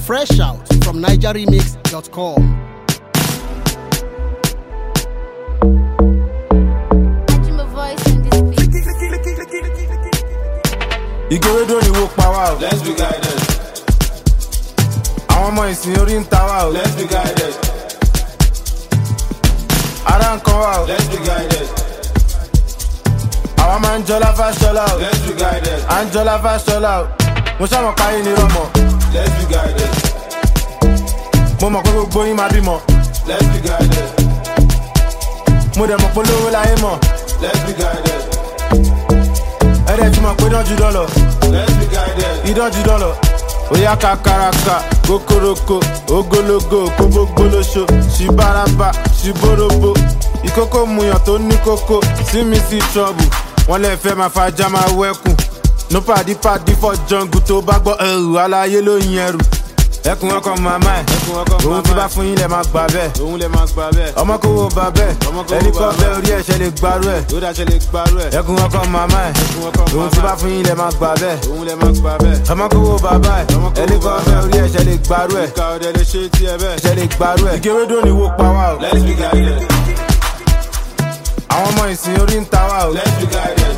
Fresh out from NigerRemix.com. Add my voice in this beat. ìgòròdò ni wo pa wá o. Let's be guided. àwọn ọmọ ìsìn orí ń ta wá o. Let's be guided. ara ń kan wá o. Let's be guided. àwa máa ń jọlá fáṣọlá o. Let's be guided. à ń jọlá fáṣọlá o. mo ṣàmọ̀ páyé ni rọmọ. Let's be guided. mo mọ̀ pé gbogbo yín máa bímọ. Let's be guided. mo dẹ̀ mọ̀ pé lówó láyé mọ̀. Let's be guided. ẹ̀rẹ̀ tí mọ̀ pé dánjú dọ́lọ̀. Let's be guided. ìdánjú dọ́lọ̀. Oya kakaraka, kokoroko, ogologo, kóbógbólóṣo, ṣibaraba, ṣiborobo. Ìkókó muyàn tó ní kókó, sí mi sí trọ́bù. Wọ́n lè fẹ́ máa fajá máa wẹ́kùn. No pàdí pàdí fọ́ jọ̀ǹgù tó bá gbọ́ ẹrù aláyé ló yin ẹrù. Ẹkùn ọkọ̀ màmá ẹ̀, Ẹkùn ọkọ̀ òun ti màmá bá ẹ̀. fún yín lẹ̀ máa gbà bẹ́ẹ̀. Òun lè máa gbà bẹ́ẹ̀. Ọmọ kò wo bà bẹ́ẹ̀, Ọmọ kò wo ẹni kọ́ bà bẹ́ẹ̀ bẹ́ẹ̀. orí ẹ̀ṣẹ̀ lè gbarú ẹ̀. Ó dáṣẹ́ lè gbarú ẹ̀. Ẹkùn ọkọ̀ màmá ẹ̀, Ẹkùn ọkọ̀ òun ti màmá bá ẹ̀. fún yín lẹ̀ máa gbà bẹ́ẹ̀ Òun lè máa gbà bẹ́ẹ̀. ọmọ kò wo bàbá ẹ Ọmọ kò wo ẹni kan bàbá fẹ ẹ̀. orí ẹsẹ lè gbarú ẹ Ìka ọ̀dẹ lè ṣe tí ẹ bẹ́ẹ̀. ẹsẹ lè gbarú ẹ. ìgérédò ni wo pa wá o Let's be guided. àwọn ọmọ ìsìn orí ń ta wá o Let's be guided.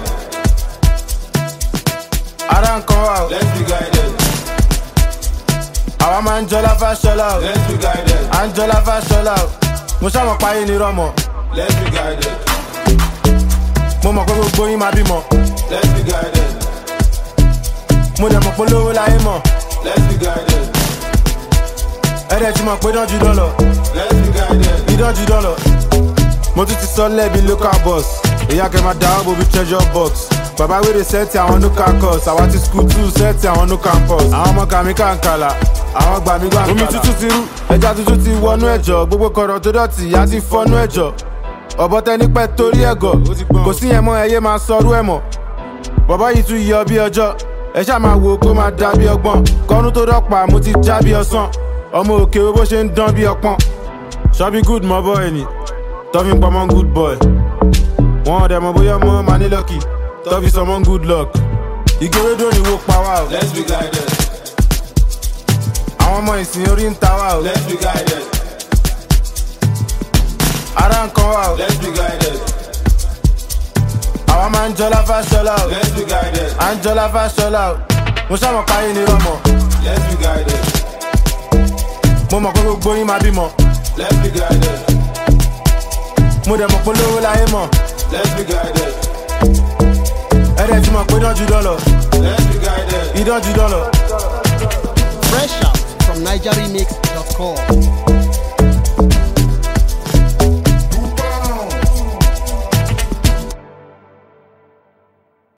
ara ń kan wá o Let's be guided. àwa máa ń jọlá fáṣọlá o Let's be guided. à ń jọlá fáṣọlá o mo ṣàmọ̀ páyé ni rọmọ Let's be guided. mo mọ̀ pé gbogbo yín máa bímọ Let's be guided. mo dẹ̀ mọ̀ pé lówó láyé mọ̀ Let's be guided. ẹ̀rẹ̀ tí mọ̀ pé dánjú dọ́lọ̀ Let's be guided. ìdánjú dọ́lọ̀ mo tún ti sọ lẹ́bi local bus ìyá kẹ́ máa dáwọ́ bobi treasure box bàbá wèrè sẹ́ẹ̀tì àwọn no campus àwa ti school two sẹ́ẹ̀tì àwọn no campus àwọn ọmọ kàmí kàǹkàlà àwọn gbàmí gbàǹkàlà omi tútù ti rú ẹja tuntun ti wọnú ẹ̀jọ̀ gbogbo kọ̀rọ̀ tó dọ̀tí ìyá ti fọnú ẹ̀jọ̀ ọ̀bọ tẹni pẹ́ torí ẹ̀gọ̀ kò sí yẹn mọ́ ẹyẹ máa sọrú ẹ̀ mọ̀ bọ̀bọ̀ yìí tún yọ bí ọjọ́ ẹ ṣáà máa wo kó máa dà bí ọgbọ́n kọ́nú tó dọ́pàá mo ti já bí ọsán ọmọ òkè wo bó ṣe ń dán bí ọpọ́n ṣọ́bí good mọ́ bọ́ ẹni tọ́fi ń pamọ́ good boy wọn ọ̀dẹ̀ mọ̀ bóyá ọmọ máa ní lọ́kì tọ́fi sọmọ́ good luck ìgérédò ni wo pa wá o Let's be guided. àwọn ọmọ ìsìn orí ń ta wá o Let's be guided. ara ń kan wá o Let's be guided. àwa máa ń jọlá fáṣọlá o Let's be guided. à ń jọlá fáṣọlá o mo ṣàmọ̀ páyé ni rọmọ Let's be guided. mo mọ̀ pé gbogbo yín máa bímọ Let's be guided. mo dẹ̀ mọ̀ pé lówó láyé mọ̀ Let's be guided. ẹ̀rẹ̀ tí mọ̀ pé dánjú dọ́lọ̀ Let's be guided. ìdánjú dọ́lọ̀. Fresh out from NigerRemix.com.